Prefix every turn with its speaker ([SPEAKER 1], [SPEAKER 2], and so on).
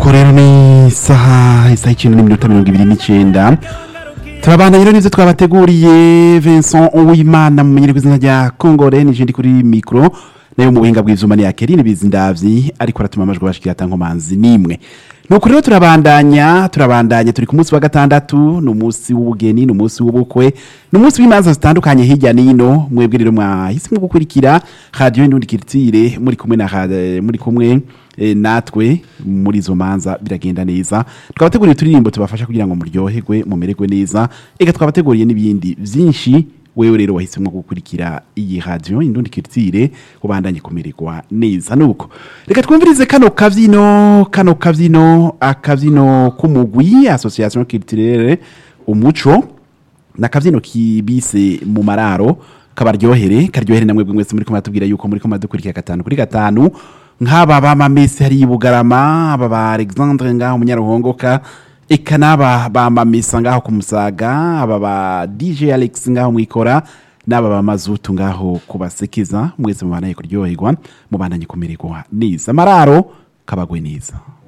[SPEAKER 1] nuko rero ni isaha isaha icyenda n'iminota mirongo ibiri n'icyenda turabana rero nivyo twabateguriye Vincent Uwimana mumenyere ku izina rya Kongore nije ndi kuri micro nayo mu buhinga bw'ivyuma ni Akeline Bizindavyi ariko aratuma amajwi bashikira atankomanzi nimwe nuko rero turabandanya turabandanya turi ku munsi wa gatandatu ni umunsi w'ubugeni ni umunsi w'ubukwe ni umunsi w'imanza zitandukanye hirya n'ino mwebwe rero mwahisemo gukurikira radio Indundi Culture muri kumwe na ra- muri kumwe eh, natwe muri izo manza biragenda neza twabateguriye uturirimbo tubafasha kugira ngo muryoherwe mumererwe neza eka twabateguriye n'ibindi byinshi wewe rero wahisemo gukurikira iyi radio Indundi Culture ubandanye kumererwa neza nuko reka twumvirize kano kavyino kano kavyino akavyino k'umugwi association culturelle umuco nakavyino kibise mu mararo kabaryohere karyohere namwe mwese muri ko matubwira yuko muri ko madukurikira gatanu kuri gatanu nk'aba bama mesi hari i bugarama aba ba alexandre ngaho munyaruhongoka eka n'aba bama mesa ngaho ku musaga aba ba dj alex ngaho mwikora n'aba ba mazutu ngaho kubasekeza mwese mubandanye kuryoherwa mubandanye kumererwa neza amararo kabagwe neza